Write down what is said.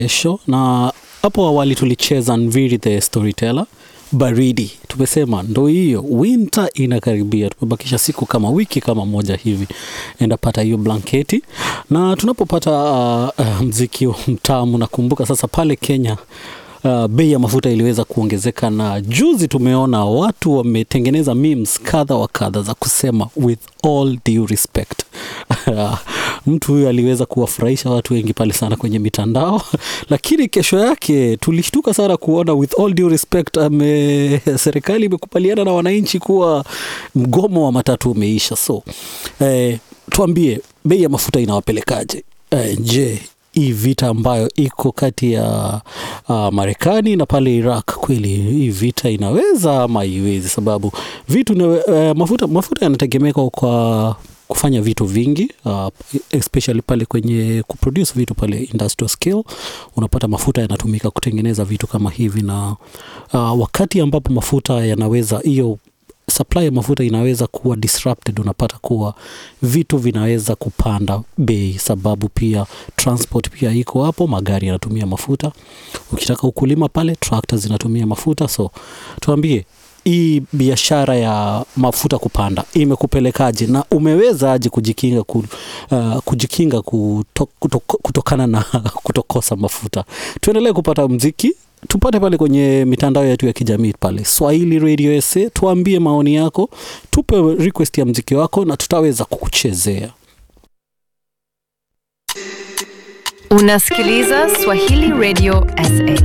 kesho na hapo awali tulicheza Nviri the Storyteller baridi tumesema ndo hiyo winter inakaribia tumebakisha siku kama wiki kama moja hivi enda pata hiyo blanketi na tunapopata uh, uh, mziki mtamu nakumbuka sasa pale kenya Uh, bei ya mafuta iliweza kuongezeka na juzi tumeona watu wametengeneza memes kadha wa kadha za kusema with all due respect mtu huyu aliweza kuwafurahisha watu wengi pale sana kwenye mitandao lakini kesho yake tulishtuka sana kuona with all due respect ame, serikali imekubaliana na wananchi kuwa mgomo wa matatu umeisha so eh, tuambie bei ya mafuta inawapelekaje eh, je hii vita ambayo iko kati ya uh, Marekani na pale Iraq, kweli hii vita inaweza ama haiwezi? Sababu vitu na, uh, mafuta, mafuta yanategemeka kwa kufanya vitu vingi uh, especially pale kwenye kuproduce vitu pale industrial scale, unapata mafuta yanatumika kutengeneza vitu kama hivi, na uh, wakati ambapo mafuta yanaweza hiyo supply ya mafuta inaweza kuwa disrupted, unapata kuwa vitu vinaweza kupanda bei, sababu pia transport pia iko hapo, magari yanatumia mafuta. Ukitaka ukulima pale, tractor zinatumia mafuta. So tuambie hii biashara ya mafuta kupanda imekupelekaje na umeweza aje kujikinga, ku, uh, kujikinga kuto, kuto, kutokana na kutokosa mafuta? Tuendelee kupata mziki tupate pale kwenye mitandao yetu ya kijamii pale Swahili Radio SA, tuambie maoni yako, tupe request ya mziki wako na tutaweza kukuchezea. Unasikiliza Swahili Radio SA.